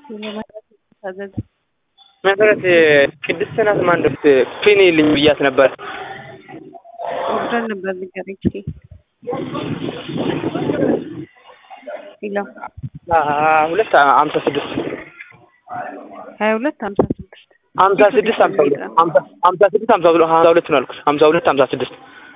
መሰረት ቅድስት ናት ማንደስ ፊኒ ልኝ ብያት ነበር። ወርደን ነበር ንገረኝ እስኪ። ሄሎ ሁለት ሀምሳ ስድስት ሀያ ሁለት ሀምሳ ስድስት ሀምሳ ስድስት ሀምሳ ሁለት ሀምሳ ስድስት ሀምሳ ሁለት ሀምሳ ሁለት ነው ያልኩት። ሀምሳ ሁለት ሀምሳ ስድስት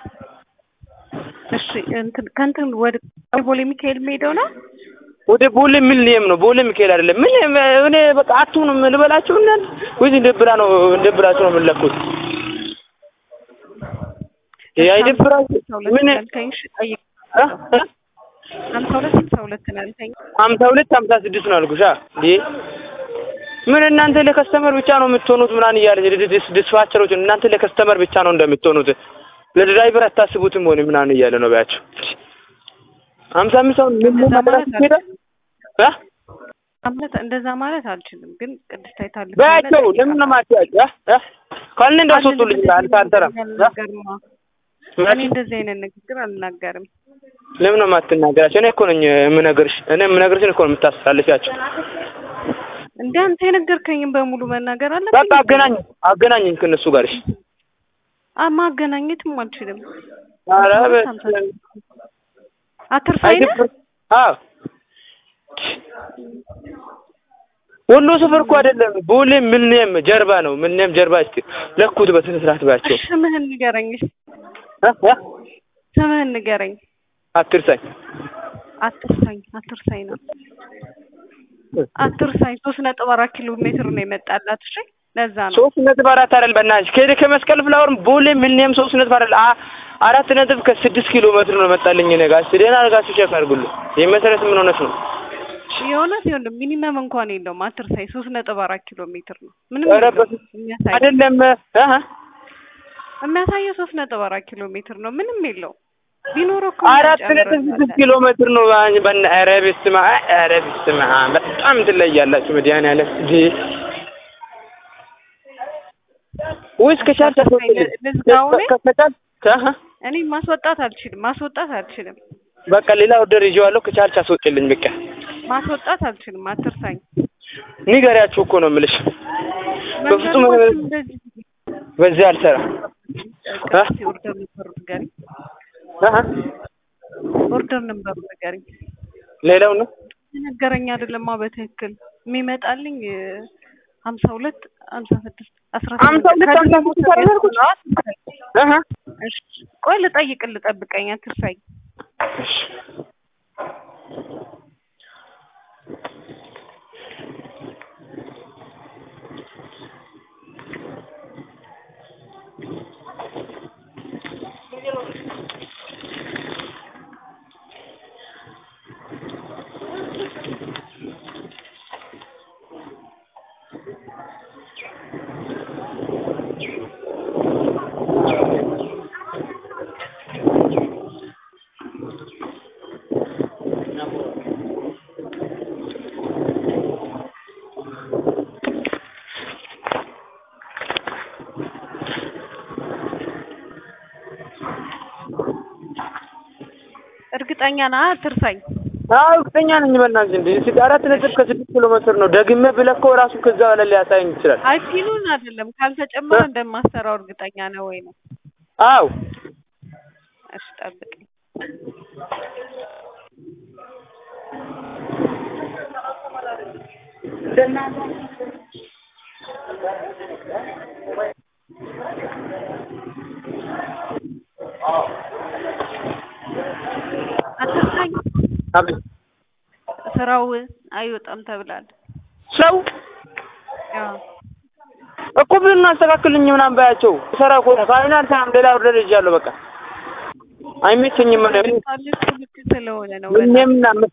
እሺ እንትን ከእንትን ወደ ቦሌ ሚካኤል የሚሄደው ነው። ወደ ቦሌ ሚሊኒየም ነው። ቦሌ ሚካኤል አይደለም። ምን እኔ በቃ አትሁንም ልበላችሁ እናንተ ወይስ እንደ ብላ ነው እንደ ብላችሁ ነው የምንለኩት? ይሄ አይደብራችሁ? ምን ያልከኝ እሺ፣ ጠይቅ። እ? እ? ሀምሳ ሁለት ሀምሳ ሁለት ነው ያልከኝ። ሀምሳ ሁለት ሀምሳ ስድስት ነው ያልኩሽ። እንዴ ምን እናንተ ለከስተመር ብቻ ነው የምትሆኑት? ምናምን እያለ ዲስፓቸሮች እናንተ ለከስተመር ብቻ ነው እንደምትሆኑት ለድራይቨር አታስቡትም ሆነ ምናምን እያለ ነው ባያቸው። ሀምሳ አምስት አሁን ምን እንደዛ ማለት ማለት ሄደ እ? ማለት እንደዛ ማለት አልችልም፣ ግን ቅድስት አይታለች በያቸው ለምን ነው ማትያቸው? እ? እ? ካልን እንዳስወጡልኝ አንተ አልሰራም እ? እኔ እንደዚህ አይነት ንግግር አልናገርም። ለምን ነው የማትናገራቸው? እኔ እኮ ነኝ የምነግርሽ። እኔ የምነግርሽን እኮ ነው የምታስተላልፊያቸው። እንደ አንተ የነገርከኝም በሙሉ መናገር አለብኝ። በቃ አገናኝ አገናኝኝ ከእነሱ ጋር እሺ። አ ማገናኘትም አልችልም። ኧረ ሀምሳ ስድስት አትርሳኝ ነህ? አይደብር አዎ ወሎ ሰፈር እኮ አይደለም ቦሌ ሚሊኒየም ጀርባ ነው። ሚሊኒየም ጀርባ እስቲ ለኩት በስነ ስርዓት ባያቸው። እሺ፣ ስምህን ንገረኝ። እሺ፣ እ? እ? ስምህን ንገረኝ። አትርሳኝ አትርሳኝ አትርሳኝ ነው አትርሳኝ። ሶስት ነጥብ አራት ኪሎ ሜትር ነው የመጣላት። እሺ፣ ለዛ ነው ሶስት ነጥብ አራት አይደል በእናትሽ ከሄደ ከመስቀል ፍላወር ቦሌ ሚሊኒየም ሶስት ነጥብ አይደል አ- አራት ነጥብ ከስድስት ኪሎ ሜትር ነው መጣልኝ። እኔ ጋር እስቲ ደህና አድርጋችሁ ቼክ አድርጉልኝ። የመሰረት ምን ሆነች ነው? የእውነት ይኸውልህ ሚኒመም እንኳን የለውም። አትርሳኝ። ሶስት ነጥብ አራት ኪሎ ሜትር ነው ምንም ኧረ የለውም። በስመ የሚያሳየው አይደለም እ? እ? የሚያሳየው ሶስት ነጥብ አራት ኪሎ ሜትር ነው ምንም የለውም። ቢኖረው እኮ አራት ነጥብ ስድስት እንጨምርበታለን። ኪሎ ሜትር ነው። ባኝ- በእና ኧረ በስመ አብ ኧረ በስመ አብ በጣም ትለያላችሁ። መድኃኒዓለም እንዴ ወይስ ከቻልሽ አስወጪልኝ። ልዝጋው እኔ? ከ- ከቻልሽ ከ- እኔ ማስወጣት አልችልም። ማስወጣት አልችልም። በቃ ሌላ ኦርደር ይዤዋለሁ። ከቻልሽ አስወጪልኝ። በቃ ማስወጣት አልችልም። አትርሳኝ። ንገሪያችሁ እኮ ነው የምልሽ። በፍጹም መንገዶችም እንደዚህ በዚህ አልሰራም። እስኪ ኦርደር ነበሩ ንገሪኝ። እ? ኦርደር ነበሩ ንገሪኝ። ሌላው ነው ነገረኝ አይደለማ በትክክል የሚመጣልኝ ሀምሳ ሁለት ሀምሳ ስድስት አስራ ሀምሳ ሁለት ሀምሳ ስድስት አይደል ያልኩት? እ? እሺ ቆይ ልጠይቅ ልጠብቀኝ አትርሳኝ እሺ እርግጠኛ ነህ አትርሳኝ አዎ እርግጠኛ ነኝ። በእናትሽ እንደ እስኪ አራት ነጥብ ከስድስት ኪሎ ሜትር ነው። ደግሜ ብለካው ራሱ ከዛ በላይ ሊያሳየኝ ይችላል። አይ ኪሉን አይደለም ካልተጨመረ እንደማሰራው እርግጠኛ ነህ ወይ ነው አዎ እሺ ጠብቀኝ አትርሳኝ አቤት ስራው አይወጣም ተብላል ሰው ያው እኮ ብሉን አስተካክልኝ ምናምን ባያቸው ሰራ እኮ ነው። ካልሆነ አልሰራም። ሌላ ኦርደር ይዣለሁ። በቃ አይመቸኝም። ምን ልክ ልክ ስለሆነ ነው ምን በጣም ምናምን